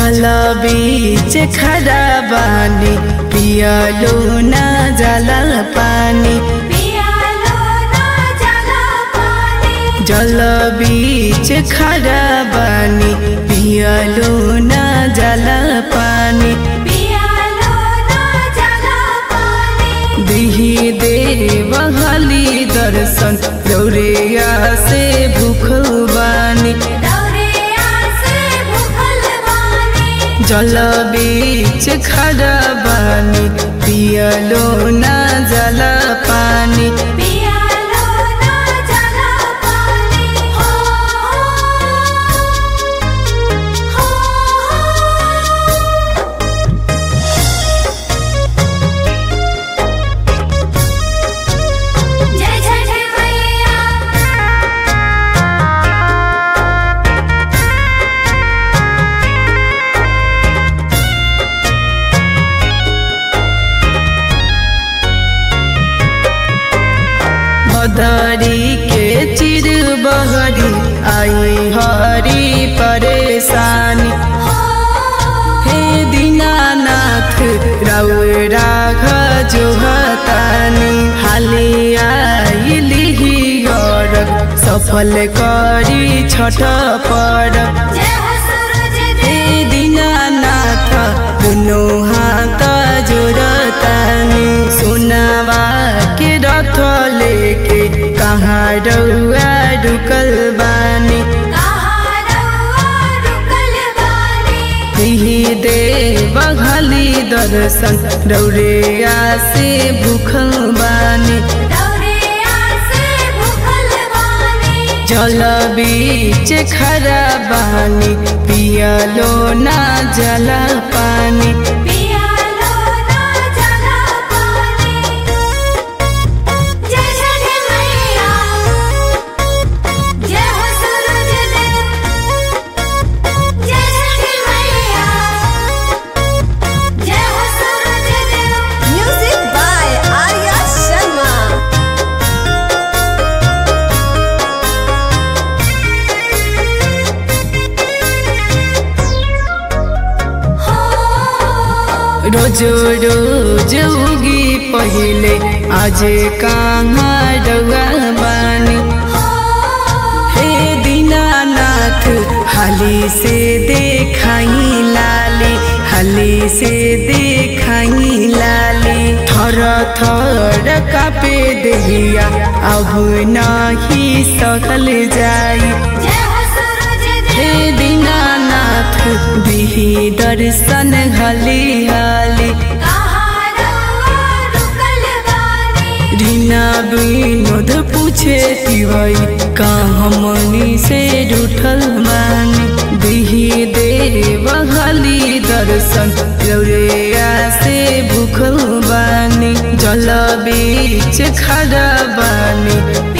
जल बीच खड़ा बानी पियलो ना जल पानी पियालो ना जला पानी जल बीच खड़ा बानी पियलो ना जल पानी पियालो ना जला पानी दिही देव हली दर्शन दौड़िया से भूखल बानी दौरिया से भूखल बानी जल बीच खड़ा बानी पियलो ना जल पानी पियालो ना जला पानी हो हो जय जय जय मैया मदरी के चिर बहरी आई हरी परेशानी हे दीनानाथ रौराघ जो हतानी हाली आई लिही और सफल करी छठ पर जय हो सूरज हे देव दीनानाथ दुनो हाथ जोड़तानी सुनावा के रथ लेके कहाँ रउआ रुकल बानी कहाँ रउआ रुकल बानी दिही दे बघली दर्शन रौरिया से भूखल बानी दौरिया से भूखल बानी जल बीच खड़ा बानी पियलो ना जल पानी पियालो ना जला पानी जय जय जय मैया जय हो सूरज देव जय जय जय मैया जय हो सूरज देव Music by Arya Sharma. हो रोज रोज उगी पहिले आज कहाँ रउआ बानी हे दीनानाथ हाली से देखाई लाली हाली से देखाई लाली थर थर कापे देहिया अब नाही सकल जाई जय हो सूरज हे देव दीनानाथ दिही दर्शन हली हाली कहाँ रउआ रुकल बानी रीना विनोद पूछे तिवई का हमनी से रूठल मानी दिही देव हली दर्शन लौरिया से भूखल बानी जल बीच खड़ा बानी